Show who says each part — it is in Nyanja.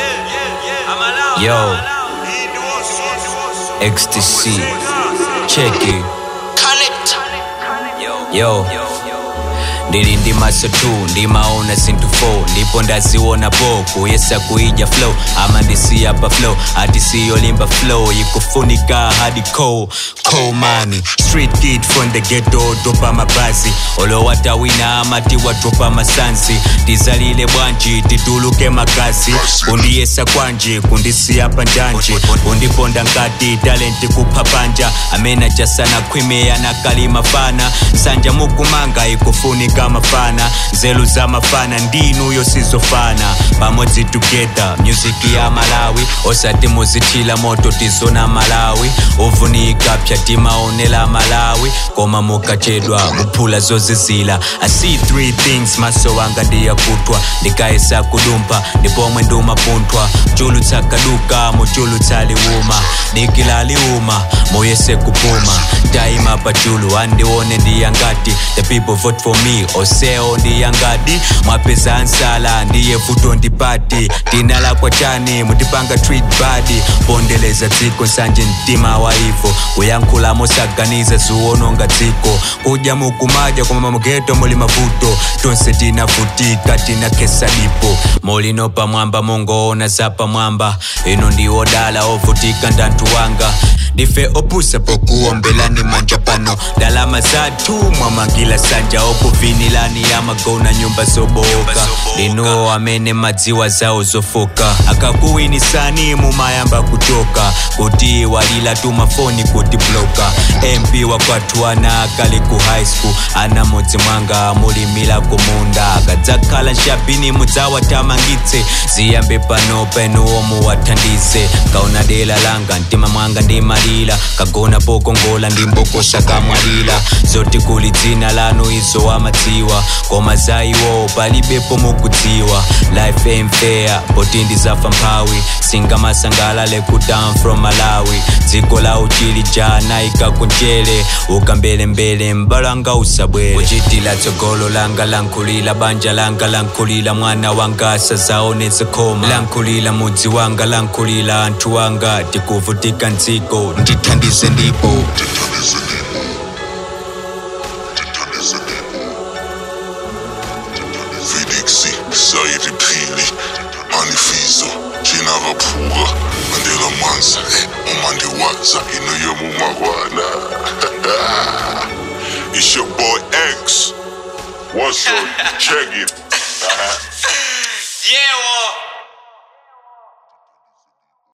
Speaker 1: Yo, ecstasy, check it. Yo, ndili ndimaso 2 ndimaona sinthu 4 ndipo ndaziona bo kuyesa kuija flow ama ndisiyapa flow ati siyolimba flow ikufunika hadi co co mani street kid from the ghetto dropa mabasi olowatawina amati wadropa masansi ndizalile bwanji tituluke magasi kundiyesa kwanji kundisiyapa njanji kundiponda ngati talenti kupha panja amene achasana khwime anakalima fana nsanja mukumanga ikufunika mafana nzelu za mafana ndinuyo sizofana pamodzi together music ya malawi osati muzithila moto tizona malawi uvunika pya timaonela malawi koma mukachedwa muphula zozizila i see three things maso wanga ndiyakutwa ndikayesa kudumpa ndipomwe ndumapunthwa chulu tsakaduka muchulu tsaliuma dikilaliuma muyese kupuma taima pachulu andione ndiyangati the people vote for me oseo ndiyangati mwapeza ansala ndiye vuto ndipati tinala kwa chani mutipanga treat badi pondeleza dziko nsanje mtima wa ivo kuyankhula mosaganiza ziwononga dziko kudya mukumadya koma mugeto muli mavuto tonse tinavutika tinakesa dipo molino pamwamba mongoona za pamwamba ino ndiwo dala ovutika ndantu wanga ndife opusa pokuombelani manja pano ndalama zathu mwamangila sanja okuvinilani yamagona nyumba zoboka ndinuwo amene madziwa zawo zofoka akakuwinisani mumayamba kutoka kuti walila tumafoni kuti bloka mp wakwathu ana akali ku high school ana modzi mwanga mulimila kumunda akadzakhala nshapini mudzawatamangitse ziyambe pano penuwo muwathandize kaona dela langa mtima mwanga ndimalira kagona pokongola ndimbokosha kamwalira zoti kuli dzina lanu izo amadziwa koma za iwo palibepo mukudziwa life ain't fair poti ndizafa mphawi singamasangalale ku down from malawi dziko la uchili jana ikakunjele ukambelembele mbalanga usabwere kuchitila tsogolo langa lankhulila banja langa lankhulila mwana wanga sazaonetse khoma lankhulila mudzi wanga lankhulila anthu wanga tikuvutika ndziko ndithandize ndipo
Speaker 2: Felix Sayiriphili Manifizo Gina Rapura Mandela Mansa Umandi Waza Inoyomu Magwana It's your boy X What's up? Check it
Speaker 3: Yeah,